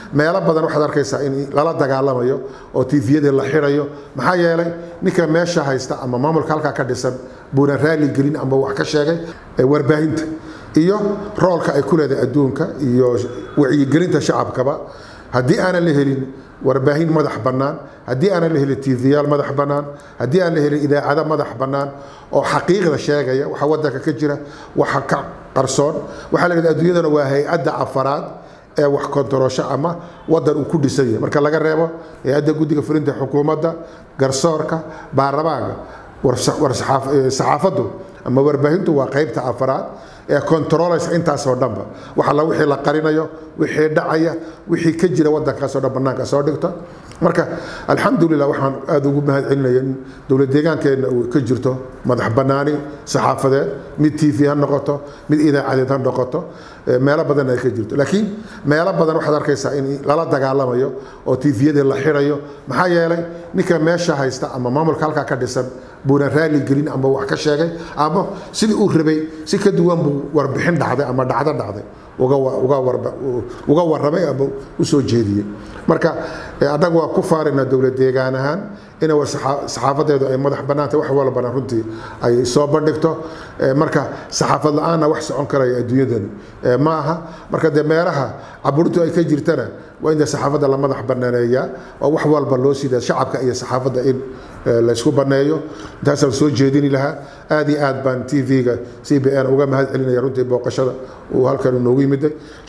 meelo badan waxaad arkaysaa in lala dagaalamayo oo tifiyadii la xirayo maxaa yeelay ninka meesha haysta ama maamulka halkaa ka dhisan buuna raali gelin ama wax ka sheegay warbaahinta iyo roolka ay ku leedahay adduunka iyo wacyigelinta shacabkaba haddii aanan la helin warbaahin madax bannaan haddii aanan la helin tviyaal madax bannaan haddii aan la helin idaacado madax bannaan oo xaqiiqda sheegaya waxa wadanka ka jira waxa ka qarsoon waxaa la yidhahda adduunyadana waa hay-adda afaraad ee wax kontaroosho ama wadan uu ku dhisan yahay marka laga reebo hay-adda guddiga fulinta xukuumadda garsoorka baarlamaanka saxaafaddu ama warbaahintu waa qaybta afaraad ee controlaysa intaasoo dhanba wax alla wixii la qarinayo wixii dhacaya wixii ka jira wadankaasoo dhan bannaanka soo dhigto marka alxamdulilah waxaan aada ugu mahad celinaya in dowlad deegaankeenna uu ka jirto madax bannaani saxaafadeed mid t v ha noqoto mid idaacadeed ha noqoto meelo badan ay ka jirto laakiin meelo badan waxaad arkaysaa in lala dagaalamayo oo tifiyadii la xirayo maxaa yeelay ninka meesha haysta ama maamulka halkaa ka dhisan buuna raali gelin ama wax ka sheegay ama sidii uu rabay si ka duwan buu warbixin dhacday ama dhacdo dhacday uga warramay ama u soo jeediyey marka annagu waa ku faarina dowlad deegaan ahaan ina saxaafadeedu ay madax bannaantay wax walbana runtii ay soo bandhigto marka saxaafad la-aanna wax socon karaya adduunyadani ma aha marka dee meelaha caburintu ay ka jirtana waa in dee saxaafadda la madax bannaaneeyaa oo wax walba loo siida shacabka iyo saxaafadda in laysku banneeyo intaasaan soo jeedini lahaa aad iyo aad baan t v-ga c b n uga mahad celinaya runtii booqashada uu halkan noogu yimiday